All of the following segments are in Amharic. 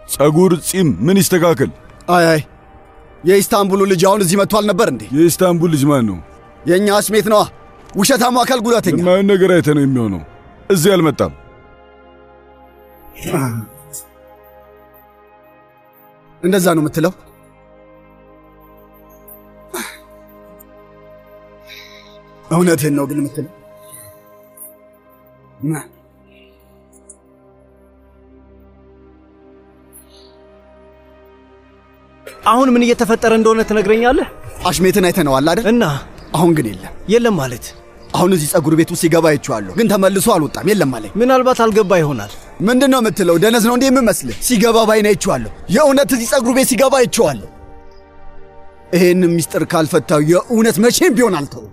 ጸጉር፣ ጺም ምን ይስተካከል? አይ አይ የኢስታንቡሉ ልጅ አሁን እዚህ መጥቷል ነበር እንዴ? የኢስታንቡል ልጅ ማን ነው? የእኛ አስሜት ነዋ። ውሸታሙ አካል ጉዳተኛ። የማየውን ነገር አይተ ነው የሚሆነው። እዚህ አልመጣም። እንደዛ ነው የምትለው? እውነትህን ነው ግን የምትለው? አሁን ምን እየተፈጠረ እንደሆነ ትነግረኛለህ? አሽሜትን አይተነዋል አይደል? እና አሁን ግን የለም። የለም ማለት አሁን እዚህ ጸጉር ቤት ውስጥ ሲገባ አይቼዋለሁ፣ ግን ተመልሶ አልወጣም። የለም አለኝ። ምናልባት አልገባ ይሆናል። ምንድን ነው የምትለው? ደነዝ ነው እንዴ የምመስልህ? ሲገባ ባይን አይቼዋለሁ። የእውነት እዚህ ጸጉር ቤት ሲገባ አይቼዋለሁ። ይሄን ሚስጥር ካልፈታው የእውነት መቼም ቢሆን አልተውም።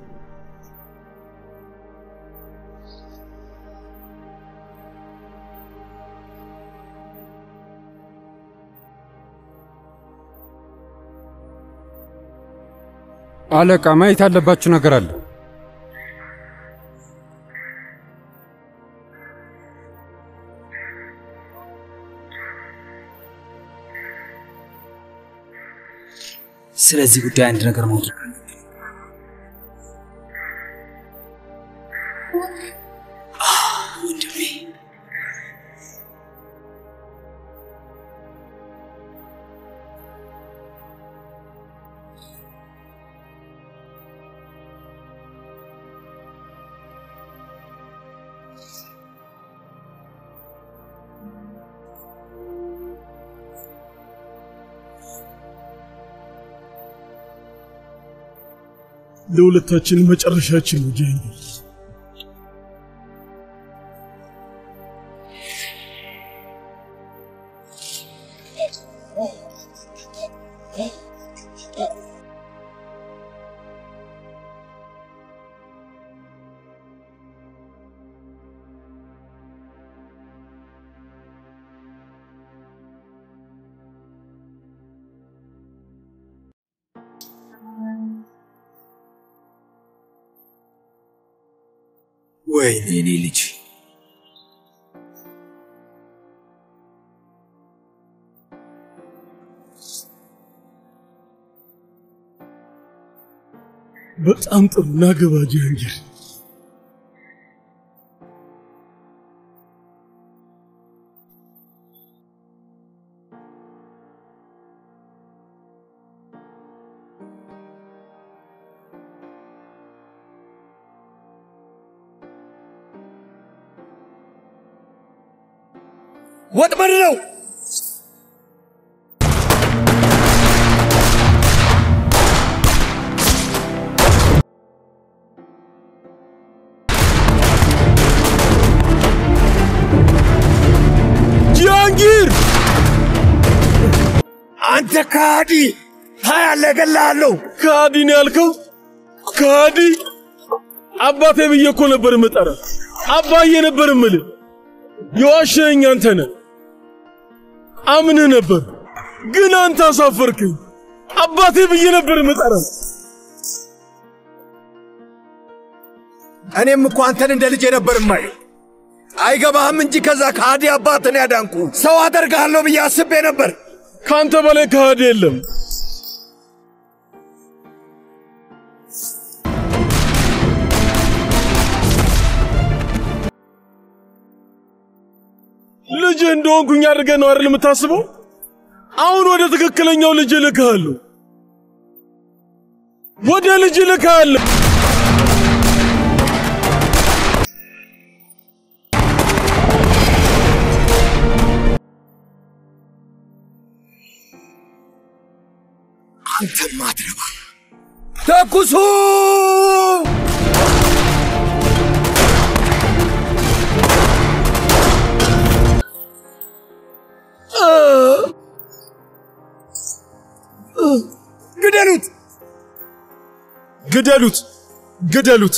አለቃ፣ ማየት ያለባችሁ ነገር አለ። ስለዚህ ጉዳይ አንድ ነገር ማድረግ ወንድሜ ለሁለታችን መጨረሻችን ነው ጃንጊር። ወይኔ የኔ ልጅ በጣም ጥሩ ናገባ ጃንጊር። ወጥመድ ነው። ጃንጊር አንተ ከሃዲ! ታያለህ፣ እገልሃለሁ። ከሃዲ ነው ያልከው? ከሃዲ አባቴ ብዬ እኮ ነበር የምጠራ። አባዬ ነበር የምልህ። የዋሸኸኝ አንተ ነህ። አምንህ ነበር፣ ግን አንተ አሳፈርክኝ። አባቴ ብዬ ነበር የምጠራ። እኔም እኮ አንተን እንደ ልጄ ነበር እማይ። አይገባህም እንጂ ከዛ ከሃዲ አባትን ያዳንኩ ሰው አደርግሃለሁ ብዬ አስቤ ነበር። ከአንተ በላይ ከሃዲ የለም። ልጅ እንደሆንኩኝ አድርገህ ነው አይደል የምታስበው? አሁን ወደ ትክክለኛው ልጅ እልክሃለሁ። ወደ ልጅ እልክሃለሁ። አንተ ማትረባ ተኩሱ! ግደሉት! ግደሉት! ግደሉት!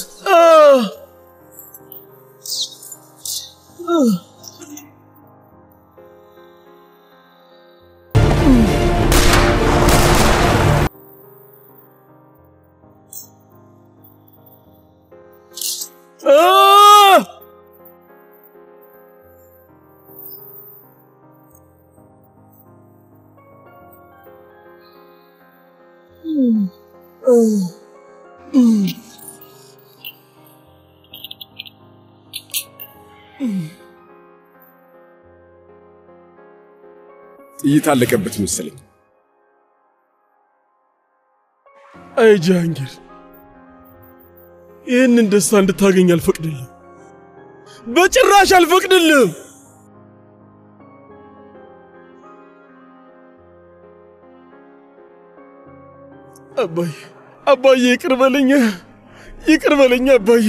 ጥይት አለቀበት መሰለኝ። አይ ጃሃንጊር፣ ይህንን ደስታ እንድታገኝ አልፈቅድልም፣ በጭራሽ አልፈቅድልም። አባዬ አባዬ፣ ይቅር በለኝ፣ ይቅር በለኝ አባዬ።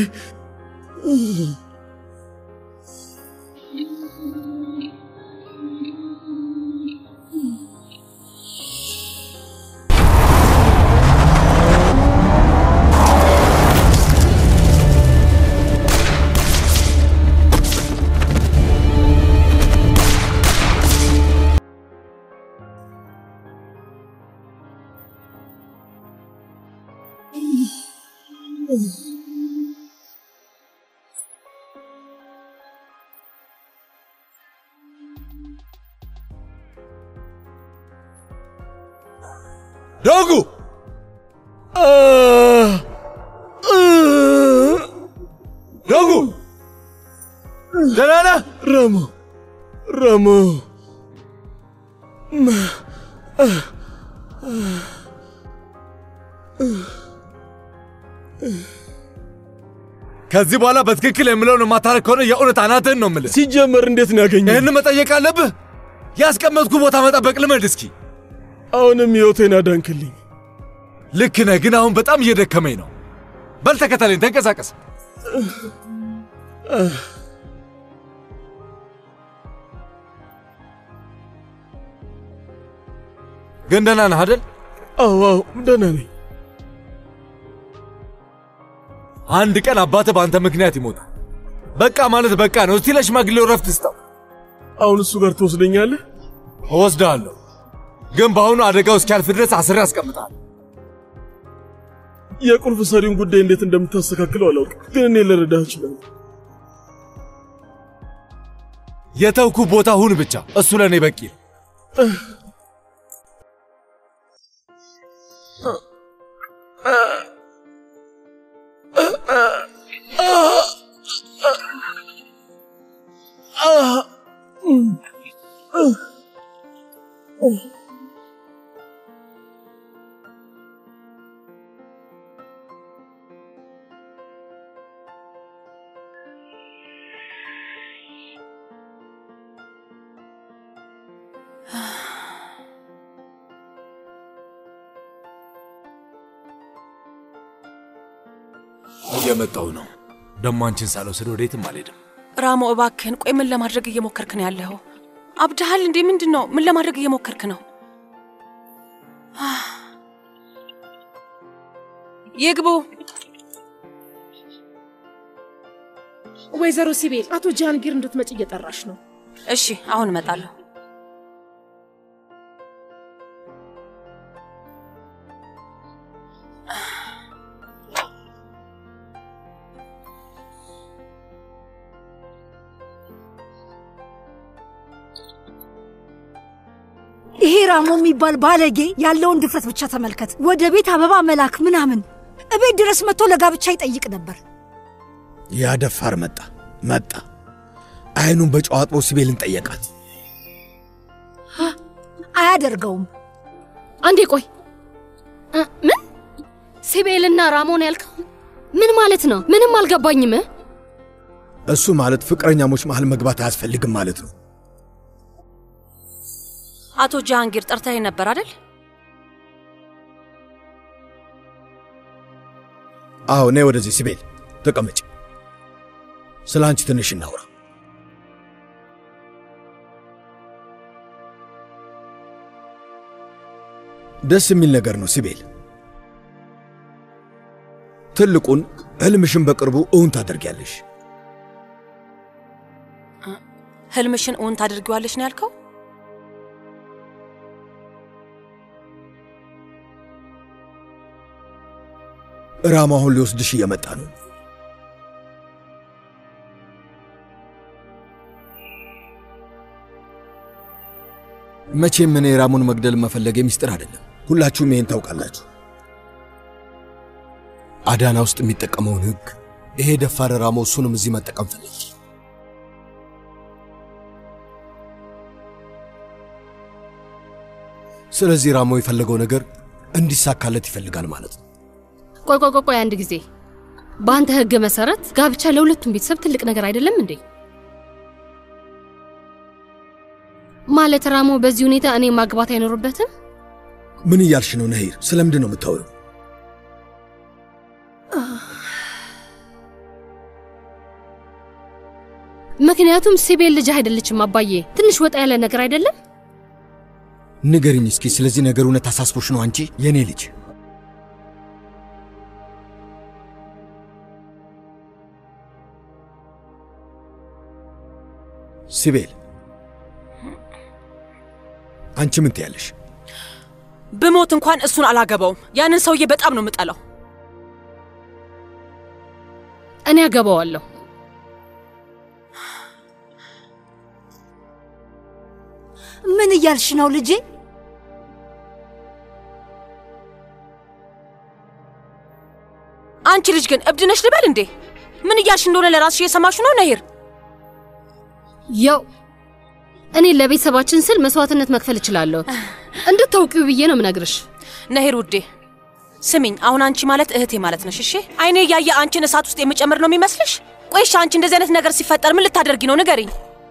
ዳጉ ዳጉ ደህና ነህ? ረሞ ረሞ ከዚህ በኋላ በትክክል የምለውን የማታረግ ከሆነ የእውነት አናትህን ነው የምልህ። ሲጀመር እንዴት ነው ያገኘ? ይህን መጠየቅ አለብህ። ያስቀመጥኩ ቦታ መጠበቅ ልመድ እስኪ። አሁንም ሕይወቴን አዳንክልኝ። ልክ ነህ፣ ግን አሁን በጣም እየደከመኝ ነው። በል ተከተለኝ፣ ተንቀሳቀስ። ግን ደህና ነህ አይደል? አዎ አዎ፣ ደህና ነኝ። አንድ ቀን አባትህ በአንተ ምክንያት ይሞታል። በቃ ማለት በቃ ነው። እስቲ ለሽማግሌው ረፍት ስጠው። አሁን እሱ ጋር ትወስደኛለህ? እወስድሃለሁ፣ ግን በአሁኑ አደጋው እስኪያልፍ ድረስ አስሬ አስቀምጣለሁ። የቁልፍ ሰሪውን ጉዳይ እንዴት እንደምታስተካክለው አላውቅም፣ ግን እኔ ልረዳህ እችላለሁ። የተውኩ ቦታ ሁን ብቻ፣ እሱ ለእኔ በቂ ነው። እየመጣው ነው። ደሞ አንቺን ሳልወስድ ወዴትም አልሄድም። ራሞ እባክህን፣ ቆይ ምን ለማድረግ እየሞከርክ ነው ያለኸው? አብድሃል እንዴ? ምንድን ነው? ምን ለማድረግ እየሞከርክ ነው? ይግቡ። ወይዘሮ ሲቤል አቶ ጃንጊር እንድትመጭ እየጠራሽ ነው። እሺ፣ አሁን እመጣለሁ። ይሄ ራሞ የሚባል ባለጌ ያለውን ድፍረት ብቻ ተመልከት። ወደ ቤት አበባ መላክ ምናምን፣ እቤት ድረስ መጥቶ ለጋብቻ ይጠይቅ ነበር። ያ ደፋር መጣ መጣ። አይኑን በጨው አጥቦ ሲቤልን ጠየቃት። አያደርገውም። አንዴ ቆይ እ፣ ምን ሲቤልና ራሞን ያልከው ምን ማለት ነው? ምንም አልገባኝም። እሱ ማለት ፍቅረኛሞች መሃል መግባት አያስፈልግም ማለት ነው። አቶ ጃሃንጊር ጠርተኸኝ ነበር አይደል? አዎ፣ ነይ ወደዚህ ሲቤል ተቀመጭ። ስለ አንቺ ትንሽ እናውራ። ደስ የሚል ነገር ነው ሲቤል። ትልቁን ህልምሽን በቅርቡ እውን ታደርጊያለሽ። ህልምሽን እውን ታደርጊዋለሽ ነው ያልከው? ራም አሁን ሊወስድሽ እየመጣ ነው። መቼም እኔ ራሙን መግደል መፈለግ ሚስጥር አይደለም። ሁላችሁም ይሄን ታውቃላችሁ። አዳና ውስጥ የሚጠቀመውን ህግ ይሄ ደፋር ራሞ እሱንም እዚህ መጠቀም ፈለግ። ስለዚህ ራሞ የፈለገው ነገር እንዲሳካለት ይፈልጋል ማለት ነው። ቆይ ቆይ ቆይ ቆይ አንድ ጊዜ በአንተ ህግ መሰረት ጋብቻ ለሁለቱም ቤተሰብ ትልቅ ነገር አይደለም እንዴ? ማለት ራሞ በዚህ ሁኔታ እኔ ማግባት አይኖርበትም? ምን እያልሽ ነው ነሂር? ስለምንድን ነው የምታወሪው? ምክንያቱም ሲቤል ልጅ አይደለችም አባዬ። ትንሽ ወጣ ያለ ነገር አይደለም? ንገሪኝ እስኪ ስለዚህ ነገር እውነት አሳስቦሽ ነው አንቺ የእኔ ልጅ? ሲቤል አንቺ ምን ትያለሽ? ብሞት እንኳን እሱን አላገባውም። ያንን ሰውዬ በጣም ነው የምጠላው። እኔ አገባዋለሁ። ምን እያልሽ ነው ልጄ? አንቺ ልጅ ግን እብድ ነሽ ልበል እንዴ? ምን እያልሽ እንደሆነ ለራስሽ እየሰማሽ ነው ነሂር? ያው እኔ ለቤተሰባችን ስል መስዋዕትነት መክፈል እችላለሁ። እንድታውቂው ብዬ ነው ምነግርሽ። ነሂር ውዴ ስሚኝ፣ አሁን አንቺ ማለት እህቴ ማለት ነሽ። እሺ አይኔ እያየ አንቺን እሳት ውስጥ የምጨምር ነው የሚመስልሽ? ቆይሻ አንቺ እንደዚህ አይነት ነገር ሲፈጠር ምን ልታደርጊ ነው? ንገሪኝ።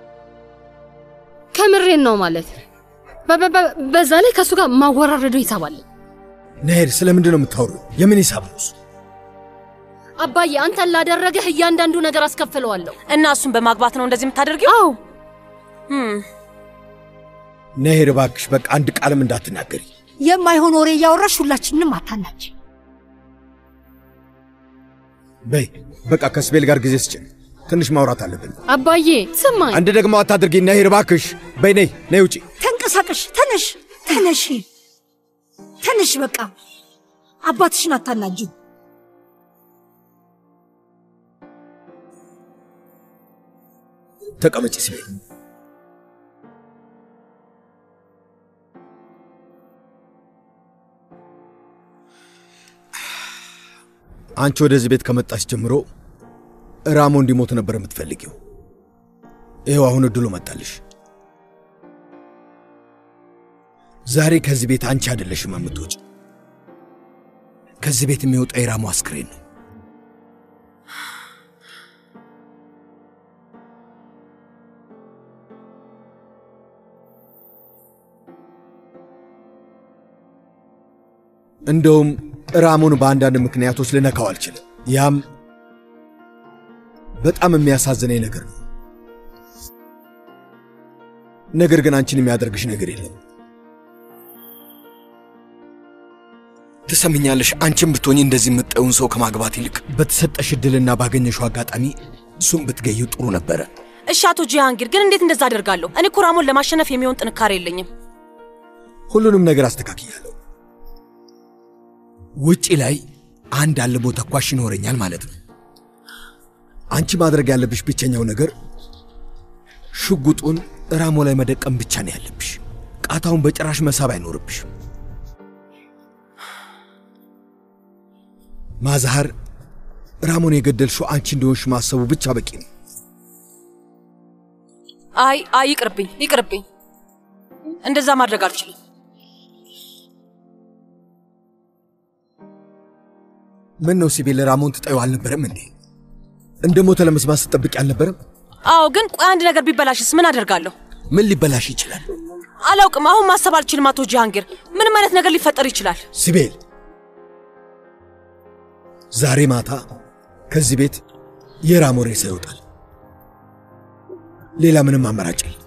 ከምሬን ነው ማለት በ- በ- በ- በዛ ላይ ከእሱ ጋር ማወራረደው ይሳባል። ነሂር ስለምንድን ነው የምታወሪው? የምን ሂሳብ ነው እሱ? አባዬ አንተን ላደረገህ እያንዳንዱ ነገር አስከፍለዋለሁ። እና እሱን በማግባት ነው እንደዚህ የምታደርጊው? አዎ ነሂር እባክሽ በቃ አንድ ቃልም እንዳትናገሪ። የማይሆን ወሬ እያወራሽ ሁላችንንም አታናች። በይ በቃ ከስቤል ጋር ጊዜ ስጭን፣ ትንሽ ማውራት አለብን። አባዬ ስማኝ። አንድ ደግሞ አታድርጊ ነሂር እባክሽ። በይ ነይ ነይ ውጪ። ተንቀሳቀሽ፣ ተነሽ፣ ተነሽ፣ ተነሽ። በቃ አባትሽን አታናጁ። ተቀመጪ ስቤል። አንቺ ወደዚህ ቤት ከመጣች ጀምሮ ራሞ እንዲሞት ነበር የምትፈልጊው። ይኸው አሁን እድሉ መጣልሽ። ዛሬ ከዚህ ቤት አንቺ አይደለሽም የምትወጪ። ከዚህ ቤት የሚወጣ የራሞ አስክሬን ነው። እንደውም ራሞን በአንዳንድ ምክንያቶች ልነካው አልችልም። ያም በጣም የሚያሳዝነኝ ነገር ነው። ነገር ግን አንቺን የሚያደርግሽ ነገር የለም። ትሰምኛለሽ? አንቺን ብትሆኝ እንደዚህ የምጠውን ሰው ከማግባት ይልቅ በተሰጠሽ ዕድልና ባገኘሽው አጋጣሚ እሱም ብትገዩ ጥሩ ነበረ። እሺ አቶ ጂሃንጊር ግን እንዴት እንደዛ አደርጋለሁ? እኔ እኮ ራሞን ለማሸነፍ የሚሆን ጥንካሬ የለኝም። ሁሉንም ነገር አስተካክያለሁ። ውጪ ላይ አንድ አልሞ ተኳሽ ይኖረኛል ማለት ነው። አንቺ ማድረግ ያለብሽ ብቸኛው ነገር ሽጉጡን ራሞ ላይ መደቀም ብቻ ነው ያለብሽ። ቃታውን በጭራሽ መሳብ አይኖርብሽ። ማዛሃር ራሞን የገደልሽው አንቺ እንደሆንሽ ማሰቡ ብቻ በቂ ነው። አይ አይ ይቅርብኝ፣ ይቅርብኝ። እንደዛ ማድረግ አልችልም። ምን ነው ሲቤል ራሞን ትጠዩ አልነበረም እንዴ? እንደ ሞተ ለመስማት ስጠብቅ አልነበረም? አዎ፣ ግን ቆይ አንድ ነገር ቢበላሽስ ምን አደርጋለሁ? ምን ሊበላሽ ይችላል? አላውቅም። አሁን ማሰብ አልችልም። አቶ ጂሃንጊር ምንም አይነት ነገር ሊፈጠር ይችላል። ሲቤል ዛሬ ማታ ከዚህ ቤት የራሞ ሬሳ ይወጣል። ሌላ ምንም አማራጭ የለም።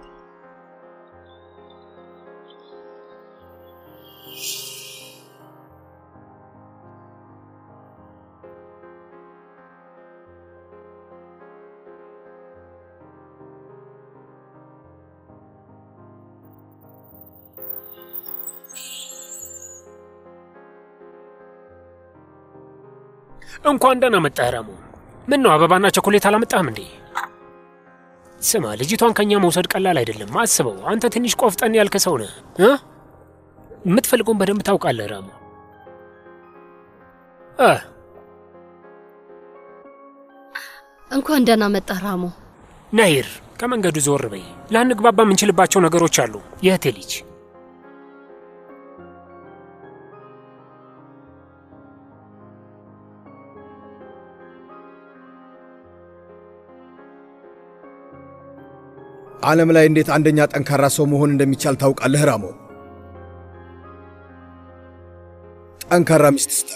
እንኳን ደህና መጣህ ራሞ። ምን ነው አበባና ቸኮሌት አላመጣህም እንዴ? ስማ፣ ልጅቷን ከኛ መውሰድ ቀላል አይደለም። አስበው፣ አንተ ትንሽ ቆፍጠን ያልከ ሰው ነህ እ የምትፈልገውን በደንብ ታውቃለህ ራሞ። እ እንኳን ደህና መጣህ ራሞ። ናሂር ከመንገዱ ዞር በይ። ላንግባባ የምንችልባቸው ነገሮች አሉ። የእህቴ ልጅ ዓለም ላይ እንዴት አንደኛ ጠንካራ ሰው መሆን እንደሚቻል ታውቃለህ ራሞ? ጠንካራ ሚስት ስታገባ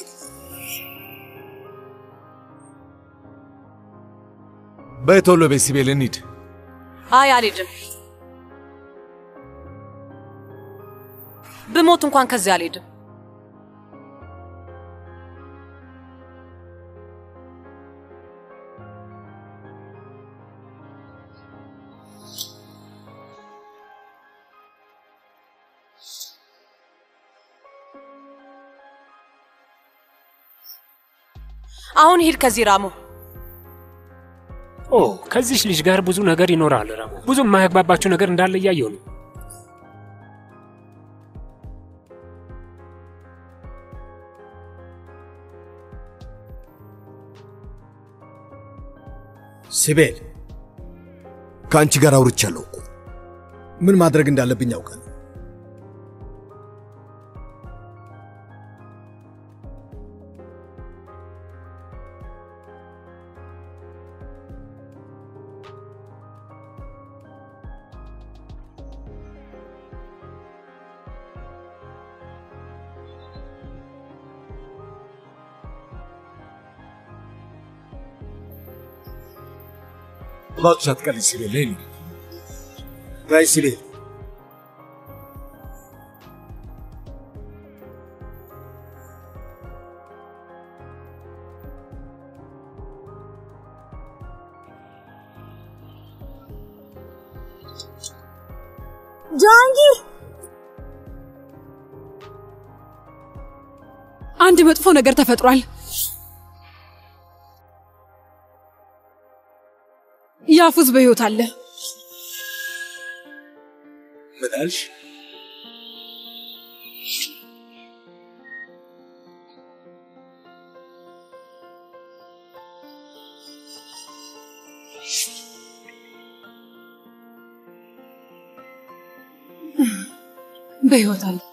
በይ ቶሎ በይ ሲቤል እንሂድ። አይ አልሄድም። ብሞት እንኳን ከዚህ አልሄድም። አሁን ሂድ ከዚህ ራሞ። ኦ ከዚች ልጅ ጋር ብዙ ነገር ይኖራል ራሞ። ብዙ የማያግባባችሁ ነገር እንዳለ እያየሁ ነው። ሲቤል ከአንቺ ጋር አውርቻለሁ እኮ ምን ማድረግ እንዳለብኝ ያውቃል። እባክሽ አትቀልጅ ሲቤል፣ ነይ እንሂድ። በይ ሲቤል ጃንጊር አንድ መጥፎ ነገር ተፈጥሯል። ያፉዝ በሕይወት አለ። ምን አልሽ? በሕይወት አለ።